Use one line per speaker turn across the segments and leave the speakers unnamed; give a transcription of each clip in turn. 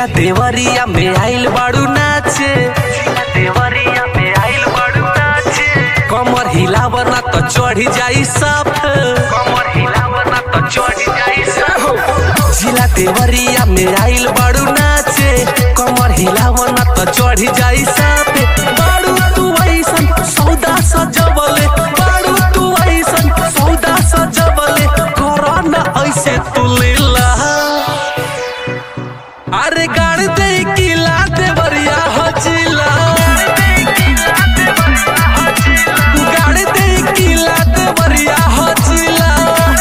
देवरिया में आइल बाड़ू नाचे जिला देवरिया में आइल बाड़ू नाचे कमर हिलावना तो चढ़ी जाई साफ कमर हिलावना तो चढ़ी जाई साफ जिला देवरिया में आइल बाड़ू नाचे कमर हिलावना तो चढ़ी जाई साफ बाड़ू तू ऐसन सौदा सजवले बाड़ू तू ऐसन सौदा सजवले करना ऐसे तू लीला अरे गाड़ दे किला देवरिया हचिला गाड़ दे किला देवरिया हचिला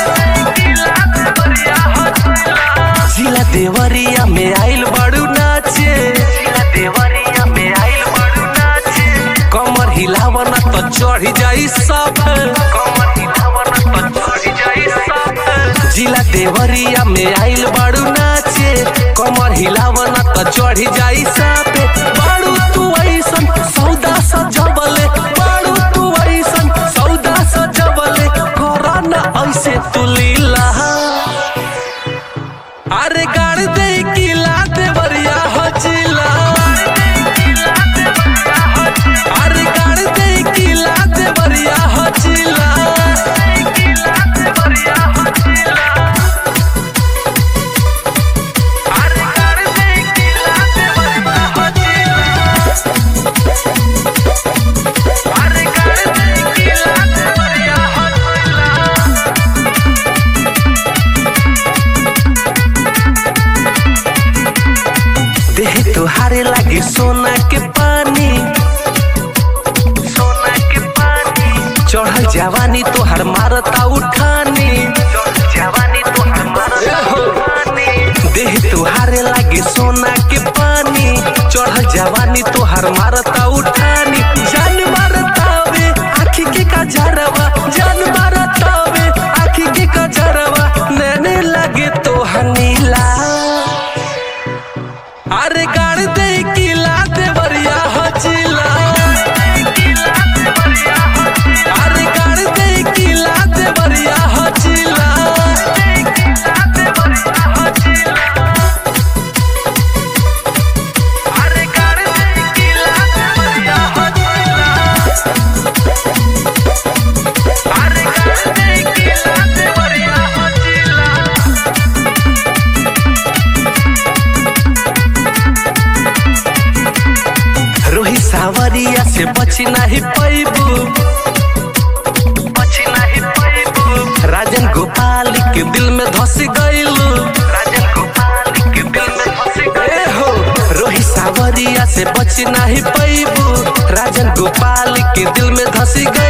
जिला देवरिया में आइल बाड़ू नाचे जिला देवरिया में आइल बाड़ू नाचे कमर हिलावना तो चढ़ी जाई सब कमर हिलावना तो चढ़ी जाई सब जिला देवरिया में आइल बाड़ू नाचे कमर हिलावना तो चढ़ी जाई सब बाड़ू तू ऐसन सौदा सजवले बाड़ू तू ऐसन सौदा सजवले करना ऐसे तू लीला अरे गाड़ दे किला देवरिया हचिला अरे गाड़ दे किला देवरिया हचिला अरे गाड़ दे किला देवरिया हचिला अरे गाड़ दे किला देवरिया हचिला देह तुहारे लागे सोना के पानी सोना के पानी चढ़ल जवानी तोहर मारता उठानी जवानी तोहर मारता उठानी देह तुहारे लागे सोना के पानी चढ़ल जवानी तोहर मारता उठानी जान मारतावे आखी के कजरवा जान मारतावे आखी के कजरवा नैने लागे तोहर नीला अरे गाड़ दे किला देवरिया हचिला अरे गाड़ दे किला देवरिया हचिला अरे गाड़ दे किला देवरिया हचिला अरे गाड़ दे किला देवरिया हचिला रोही सावरिया से बची नहीं पैबू बची नहीं पैबू राजन गोपाल के दिल में धस गईलू राजन गोपाल के दिल में धस गए हो रोही सावरिया से बची नहीं पैबू राजन गोपाल के दिल में धस गई